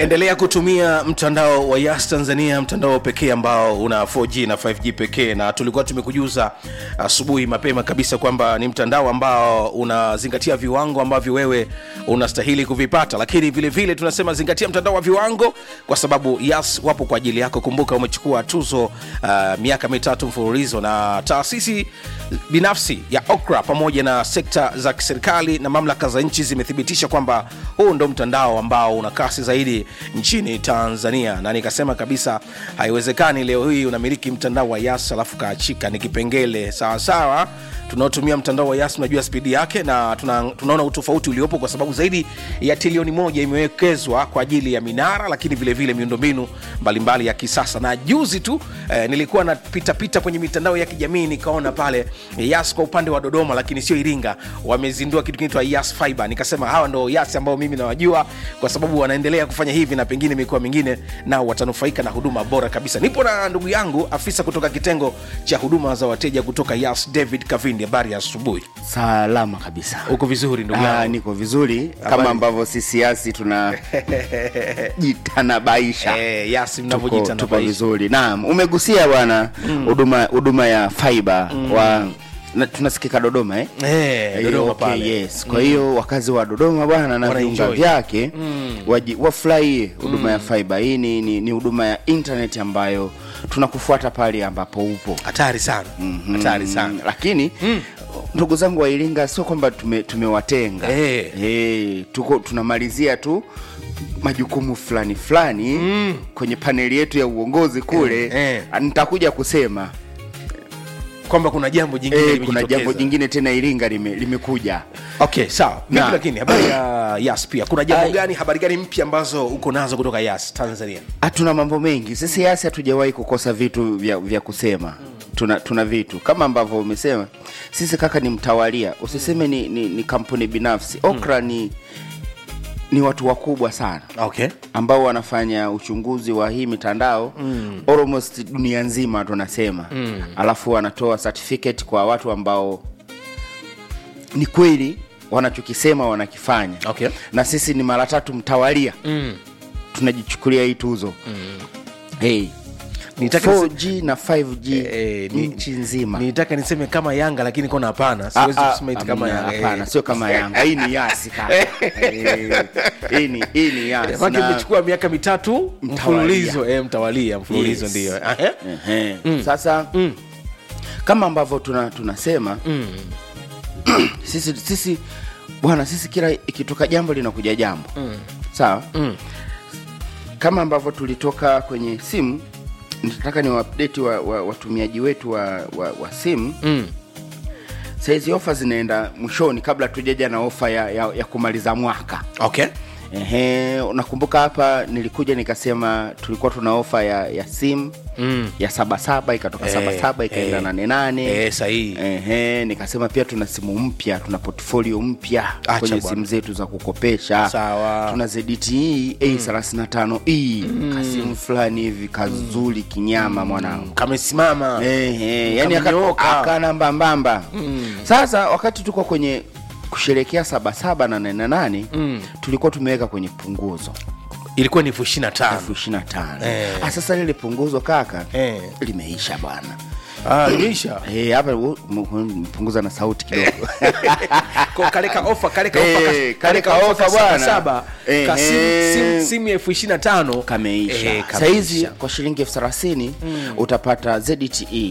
endelea kutumia mtandao wa yas tanzania mtandao pekee ambao una 4g na 5g pekee na tulikuwa tumekujuza asubuhi mapema kabisa kwamba ni mtandao ambao unazingatia viwango ambavyo wewe unastahili kuvipata lakini vile vile tunasema zingatia mtandao wa viwango kwa sababu yas wapo kwa ajili yako kumbuka umechukua tuzo uh, miaka mitatu mfululizo na taasisi binafsi ya okra pamoja na sekta za kiserikali na mamlaka za nchi zimethibitisha kwamba huu ndo mtandao ambao una kasi zaidi nchini tanzania na nikasema kabisa haiwezekani leo hii unamiliki mtandao wa yas alafu kaachika ni kipengele sawasawa tunaotumia mtandao wa yas unajua spidi yake na tuna, tunaona utofauti uliopo kwa sababu zaidi ya trilioni moja imewekezwa kwa ajili ya minara lakini vilevile miundombinu mbalimbali ya kisasa na juzi tu eh, nilikuwa napitapita kwenye mitandao ya kijamii nikaona pale eh, yas kwa upande wa dodoma lakini sio iringa wamezindua kitu kinaitwa yas fiber nikasema hawa ndo yas ambao mimi nawajua kwa sababu wanaendelea kufanya hivi na pengine mikoa mingine nao watanufaika na huduma bora kabisa nipo na ndugu yangu afisa kutoka kitengo cha huduma za wateja kutoka yas david kavindi habari ya asubuhi salama kabisa uko vizuri ndugu Ah, yangu niko vizuri Habari. kama ambavyo sisi asi tuna jitanabaisha Eh, yas tuko, mnavyojiita tuko vizuri naam umegusia bwana huduma huduma ya fiber wa na, tunasikika dodoma eh? Eh, Dodoma okay, pale. yes kwa hiyo wakazi wa dodoma bwana na Wana viunga enjoy. vyake waji- wafurahie huduma ya fiber hii ni, ni, ni huduma ya internet ambayo tunakufuata pale ambapo upo hatari sana hatari sana Mm, lakini ndugu zangu wa iringa sio kwamba tume, tumewatenga Eh. Eh, tuko tunamalizia tu majukumu fulani fulani kwenye paneli yetu ya uongozi kule Eh, eh. nitakuja kusema kwamba kuna jambo jingine eh, kuna limejitokeza. jambo jingine tena iringa lime- limekuja okay sawa Vipi Na. lakini habari ya yas pia kuna jambo Ai. gani habari gani mpya ambazo uko nazo kutoka yas tanzania hatuna mambo mengi sisi yasi hatujawahi kukosa vitu vya, vya kusema tuna, tuna vitu kama ambavyo umesema sisi kaka ni mtawalia usiseme ni, ni, ni kampuni binafsi okra ni ni watu wakubwa sana okay ambao wanafanya uchunguzi wa hii mitandao mm. almost dunia nzima tunasema mm. alafu wanatoa certificate kwa watu ambao ni kweli wanachokisema wanakifanya Okay. na sisi ni mara tatu mtawalia mm. tunajichukulia hii tuzo mm. hey. Nitaka 4G na 5G Eh, ni- nchi nzima nitaka niseme kama yanga lakini kona hapana Ah, siwezi ah, kusema iti kama amna, yanga hapana Eh. sio kama yanga hii ni yasi kaka Eh, hii ni hii ni yasi Maana na- imechukua miaka mitatu Mtawalia. mfululizo eh, mtawalia mfululizo Yes. ndio Ahe. Ehe. sasa kama ambavyo tuna, tunasema sisi sisi bwana sisi kila ikitoka jambo linakuja jambo sawa kama ambavyo tulitoka kwenye simu nitataka ni waupdate wa, wa, watumiaji wetu wa, wa, wa simu Mm. saizi ofa zinaenda mwishoni kabla tujaja na ofa ya, ya, ya kumaliza mwaka okay Ehe, unakumbuka hapa nilikuja nikasema tulikuwa tuna ofa ya, ya simu Mm. ya sabasaba ikatoka Eh, sabasaba ikaenda eh. nane nane Eh, sahihi. Ehe, nikasema pia tuna simu mpya tuna portfolio mpya Acha kwenye bwana. simu zetu za kukopesha Sawa. tuna ZTE A35E kasimu fulani hivi kazuri kinyama mwanangu kamesimama Ehe, yani Kamenyooka. akana mbambamba sasa wakati tuko kwenye kusherekea sabasaba na nane nane tulikuwa tumeweka kwenye punguzo ilikuwa ni elfu ishiri na tano elfu ishiri na tano Eh. Ah, sasa lile punguzo kaka Eh. limeisha bwana Ah, limeisha Eh, hapa u- m- m- punguza na sauti kidogo Kwa kaleka ofa kaleka ofa Eh, kas- kaleka kaleka ofa ofa bwana. saba saba Eh, ka simu- eh. simu- simu ya elfu ishiri na tano kameisha Eh, sahizi kwa shilingi elfu thelathini utapata zte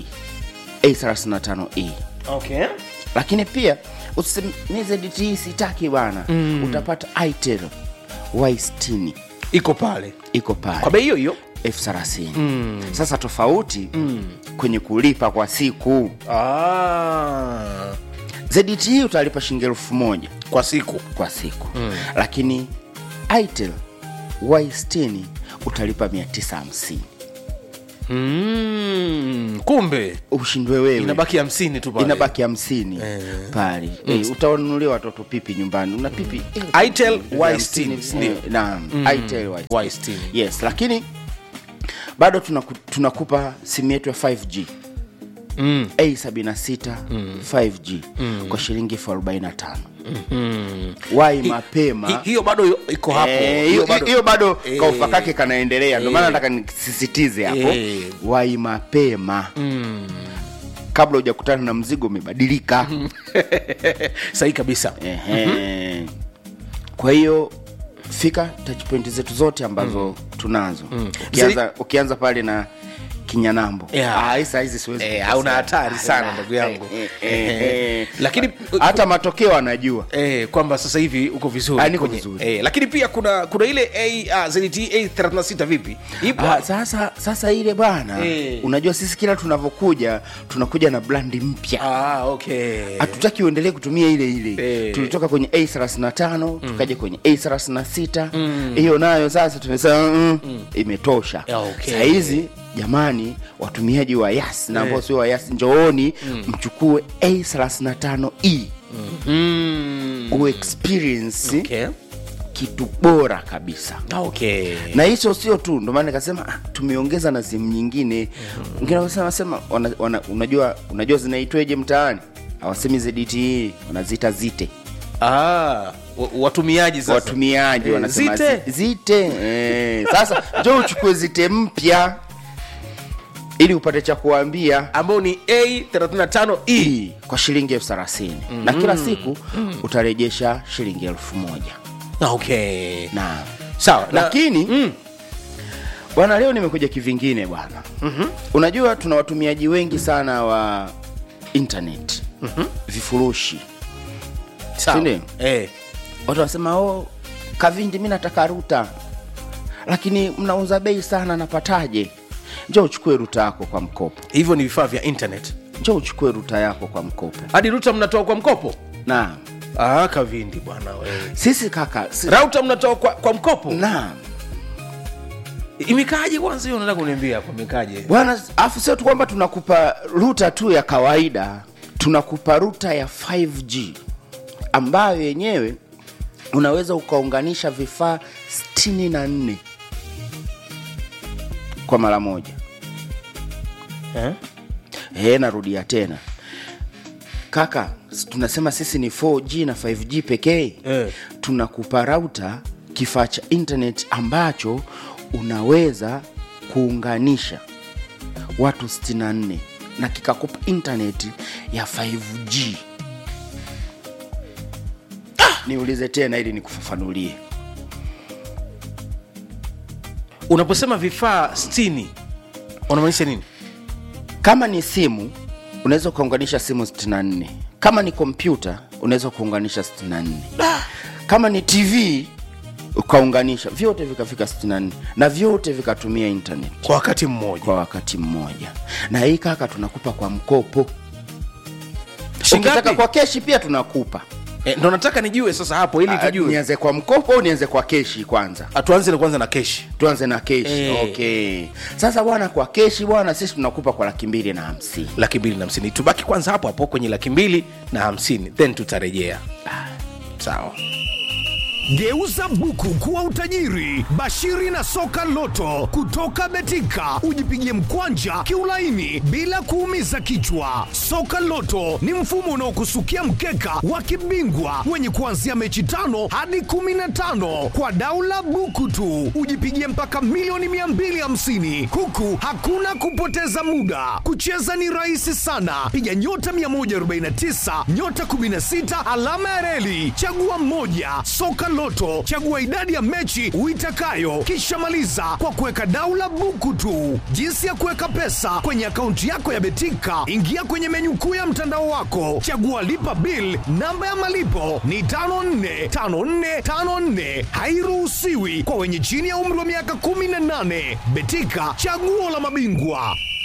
a35e okay lakini pia usiseme mi zte sitaki bwana utapata itel y60 iko pale iko pale kwa bei hiyo hiyo elfu thelathini sasa tofauti kwenye kulipa kwa siku ah, zte utalipa shilingi elfu moja kwa siku kwa siku lakini itel y60 utalipa 950 mm, kumbe ushindwe wewe inabaki hamsini tu pale inabaki hamsini pale Eh, utawanunulia watoto pipi nyumbani una pipi eh, Itel elfu Y60, hamsini, ndio. eh, naam Itel Y60. Y60. yes lakini bado tunaku, tunakupa simu yetu ya 5g mm. a76 5g kwa shilingi elfu arobaini na tano wai mapema Hi- hiyo bado iko hapo Eh, hiyo hiyo bado Eh. kaufa kake kanaendelea ndio maana Eh. nataka nisisitize hapo Eh. wai mapema kabla hujakutana na mzigo umebadilika sahihi kabisa Ehe. kwa hiyo fika touch point zetu zote ambazo tunazo ukianza, ukianza pale na kinyanambo Yeah. Ah, hii saa hizi siwezi Eh, kukosea. hauna hatari sana Ah, ndugu yangu eh, eh, eh. lakini hata matokeo anajua Eh, kwamba sasa hivi uko vizuri Ah, niko kwenye- vizuri. eh, lakini pia kuna kuna ile A, uh, ZTE A36 vipi ipo Ah, sasa sasa ile bwana Eh. unajua sisi kila tunavyokuja tunakuja na brandi mpya ah, okay hatutaki uendelee kutumia ile ile Eh. tulitoka kwenye a 35 tukaja kwenye a 36 hiyo nayo sasa tumesema mm, imetosha Yeah, okay. sahizi jamani watumiaji wa yas na ambao sio wa yas njooni mchukue a 35 e mm. uexperience okay. kitu bora kabisa okay. na hicho sio tu ndo maana nikasema ah, tumeongeza na simu nyingine wengine wanasema sema wana, wana, unajua unajua zinaitweje mtaani hawasemi ZTE wanaziita zite ah, wa- watumiaji sasa watumiaji Eh, wanasema zite? zi- zite eh, sasa njo uchukue zite mpya ili upate cha kuambia ambao ni A35E hii kwa shilingi elfu thelathini na kila siku utarejesha shilingi elfu moja okay. na sawa na- lakini mm. bwana leo nimekuja kivingine bwana mm-hmm. unajua tuna watumiaji wengi sana wa internet mm-hmm. vifurushi sawa. Sindio? Eh. watu wanasema oh, kavindi mi nataka ruta lakini mnauza bei sana napataje njo uchukue ruta yako kwa mkopo hivyo ni vifaa vya internet njo uchukue ruta yako kwa mkopo hadi ruta mnatoa kwa mkopo naam ah, kavindi bwana wewe sisi kaka si, rauta mnatoa kwa, kwa mkopo naam imekaaje kwanza hiyo nataka kuniambia hapo imekaaje bwana afu sio tu kwamba tunakupa ruta tu ya kawaida tunakupa ruta ya 5g ambayo yenyewe unaweza ukaunganisha vifaa 64 kwa mara moja eh? e, narudia tena kaka s- tunasema sisi ni 4g na 5g pekee Eh. tunakupa rauta kifaa cha internet ambacho unaweza kuunganisha watu 64 na kikakupa internet ya 5g niulize tena ili nikufafanulie unaposema vifaa 60 unamaanisha nini kama ni simu unaweza ukaunganisha simu 64 kama ni kompyuta unaweza kuunganisha 64 kama ni tv ukaunganisha vyote vikafika 64 na vyote vikatumia internet kwa wakati mmoja kwa wakati mmoja na hii kaka tunakupa kwa mkopo Shingapi? ukitaka kwa keshi pia tunakupa eh, ndo nataka nijue sasa hapo ili Ah, tujue nianze kwa mkopo au nianze kwa keshi kwanza Ah, tuanze na kwanza na keshi tuanze na keshi Eh. okay sasa bwana kwa keshi bwana sisi tunakupa kwa laki mbili na hamsini laki mbili na hamsini tubaki kwanza hapo hapo kwenye laki mbili na hamsini then tutarejea sawa Geuza buku kuwa utajiri. Bashiri na soka loto kutoka Betika, ujipigie mkwanja kiulaini bila kuumiza kichwa. Soka loto ni mfumo unaokusukia mkeka wa kibingwa wenye kuanzia mechi tano hadi kumi na tano kwa daula buku tu, ujipigie mpaka milioni 250 huku hakuna kupoteza muda. Kucheza ni rahisi sana, piga nyota 149 nyota 16 alama ya reli, chagua moja. Soka Loto, chagua idadi ya mechi uitakayo, kisha maliza kwa kuweka daula buku tu. Jinsi ya kuweka pesa kwenye akaunti yako ya Betika, ingia kwenye menyu kuu ya mtandao wako, chagua lipa bill. Namba ya malipo ni 545454, hairuhusiwi kwa wenye chini ya umri wa miaka 18. Betika, chaguo la mabingwa.